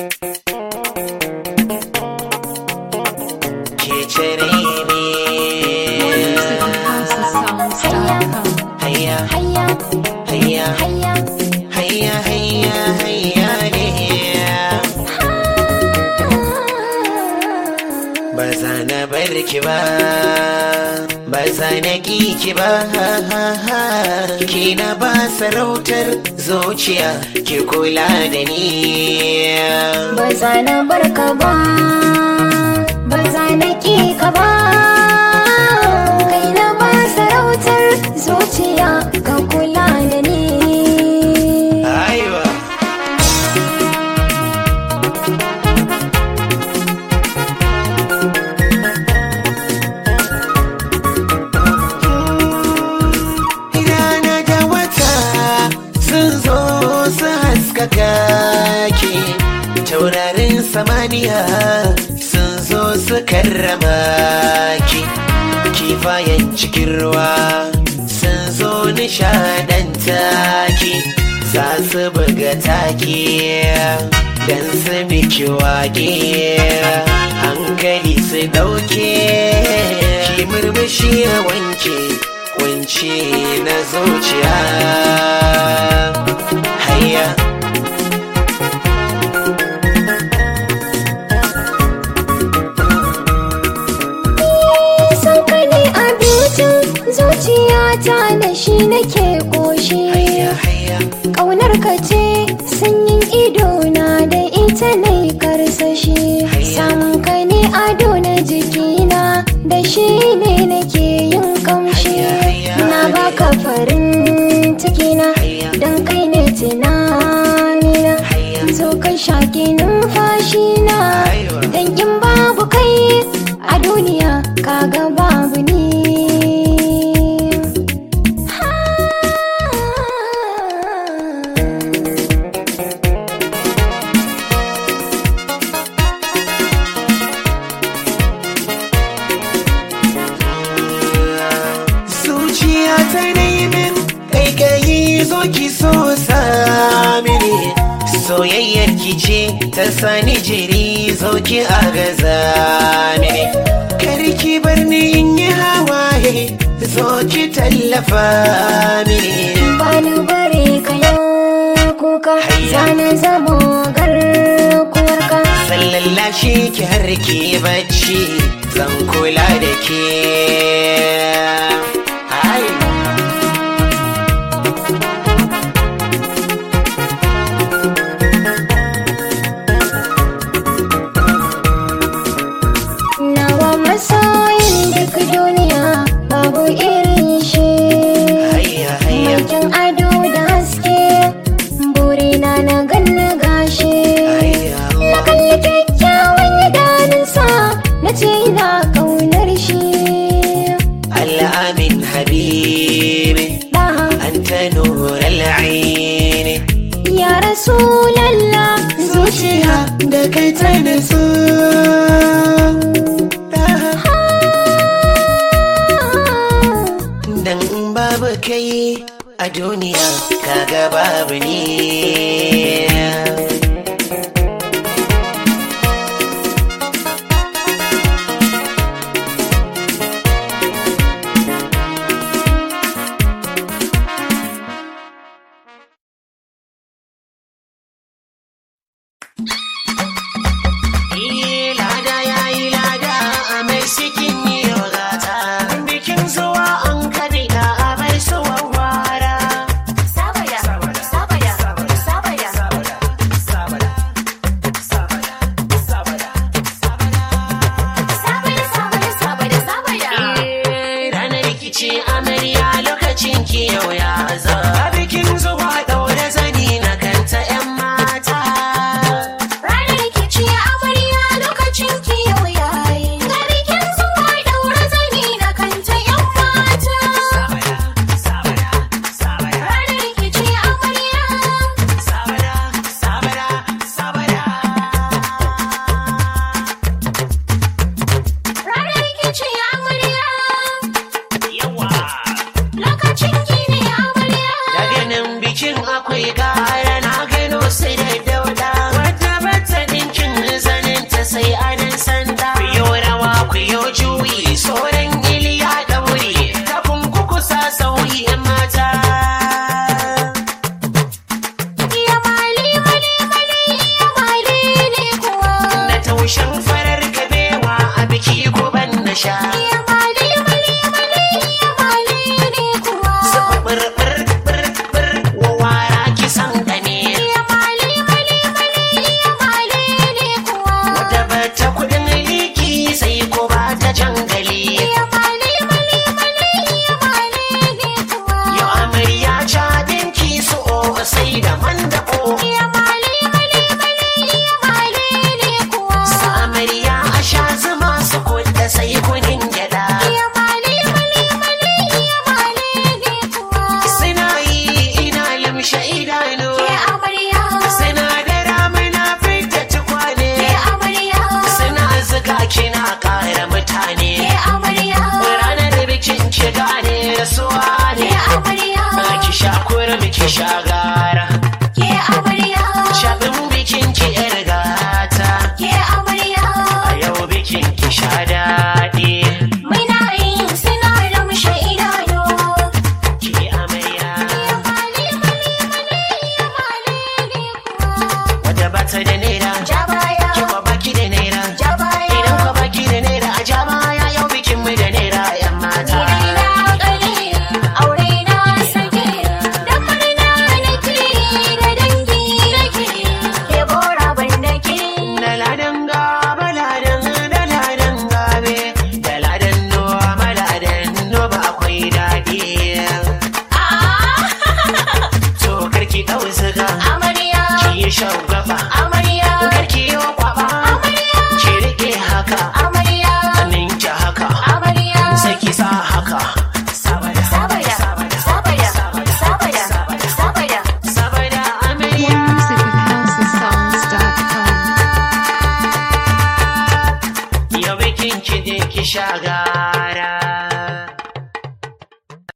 ke cire ne hayya hayya hayya hayya hayya hayya hayya ne ba za na bar ki ba ba za na ki ki ba ki na ba sarautar zuciya ki kula da ni ba za na bar ka ba ba za na ki ka ba kai na ba sarautar zuciya ka kula da ni aiwa Rana da wata sun zo su haskaka ki taurarin samaniya sun zo su karrama ki kifayen cikin ruwa sun zo nishadanta ki za su buga taki dan su miki wake hankali su dauke ki murmushi ya wanke kunci na zuciya hayya san ka ne abincin zuciyata da shi nake koshi hayya hayya Ƙaunar ka ce sanyin idona da ita ne karsashi Samun ka ne ado na jikina da shi ne nake yin kamshi Na baka farin cikina don kai ne tunanina Zo ka shaƙi numfashina don in babu kai a duniya kaga babu ni zuciya ta naimin kaikayi zo ki so samini soyayyar ki ce ta sani jiri zo ki agaza mini karki bar ni in yi hawaye zo ki tallafa mini bani bare ka yau kuka Hayya. zana zamo garkuwarka sallallashi ki har ki bacci zan kula da ke Ai. nawa masoyin duk duniya babu irin shi hayya hayya Makin ado da haske burina na ganna gashi hayya na kalli kyakkyawan idanunsa na ce ina ƙaunar shi الأمين حبيبي Daha أنت نور العين ya rasulallah zuciya da kai ta nasu Dan in babu kai a duniya kaga babu ni Yi lada ya yi lada a mai sikin yi gata bikin zuwa an kadina a mai suwan wara sabaya sabaya sabaya miki shagara ke amarya Shaɗin bikin ki yar gata ke amarya A yau bikin ki sha daɗi muna yin suna da mushe idanu Ki amarya mali mali mali mali ne kuwa Wadda ba ta da naira ja baya Ki kwa baki da naira ja baya Idan kwa baki da naira a ja baya yau bikin mu da naira yan mata Raina ƙare, aure na sake, da murna nake, da dangi nake, ke bora ban nake. Da ladan gaba ladan da ladan gabe Da ladan noma ladan noma akwai daɗi To karki ɗau ziga Amarya, ki yi shan gaba amarya, Karki yi kwaba ki riƙe haka amarya, Ninki haka amarya. sai ki sa haka Sabada Sabada, sabada, sabada, sabada. Sabada amarya More music at houseofsongs.com. Yau bikin ki je ki sha gara